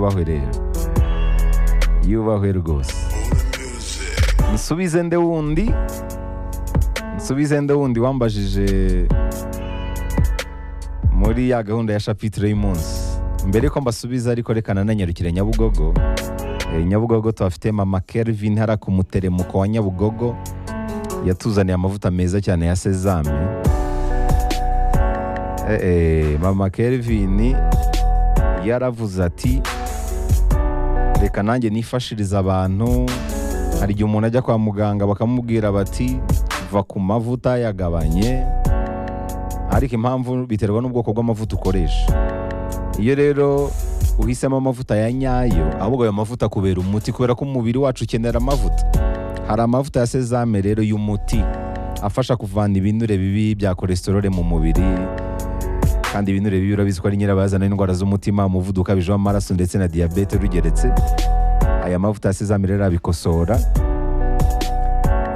kubahwerera yubahwe rwose nsubize nde wundi nsubize nde wundi wambajije muri ya gahunda ya shapitire y'umunsi mbere ko mbasubiza ariko reka nananyarukire nyabugogo Eh, nyabugogo tuhafite mama kelvin hara ku muteremuko wa nyabugogo yatuzaniye amavuta meza cyane ya sezame Eh, eh, mama kelvin yaravuze ati reka nanjye nifashirize abantu hari igihe umuntu ajya kwa muganga bakamubwira bati va ku mavuta yagabanye ariko impamvu biterwa n'ubwoko bw'amavuta ukoresha iyo rero uhisemo amavuta ya nyayo ahubwo ayo mavuta kubera umuti kubera ko umubiri wacu ukenera amavuta hari amavuta ya sezame rero y'umuti afasha kuvana ibinure bibi bya kolesterole mu mubiri kandi ibinure bibi urabizi ko ari nyirabayazana y'indwara z'umutima umuvuduko ukabije w'amaraso ndetse na diyabete rugeretse aya mavuta ya sezame rero abikosora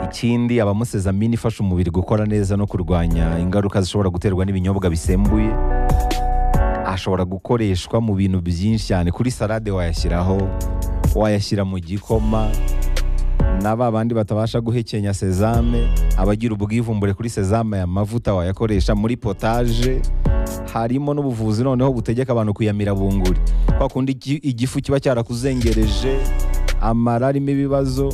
ikindi abamo sezamine ifasha umubiri gukora neza no kurwanya ingaruka zishobora guterwa n'ibinyobwa bisembuye ashobora gukoreshwa mu bintu byinshi cyane kuri salade wayashyiraho wayashyira mu gikoma na ba bandi batabasha guhekenya sezame abagira ubwivumbure kuri sezame aya mavuta wayakoresha muri potaje harimo n'ubuvuzi noneho butegeka abantu kuyamira bunguri kwa kundi igi- igifu kiba cyarakuzengereje amara arimo ibibazo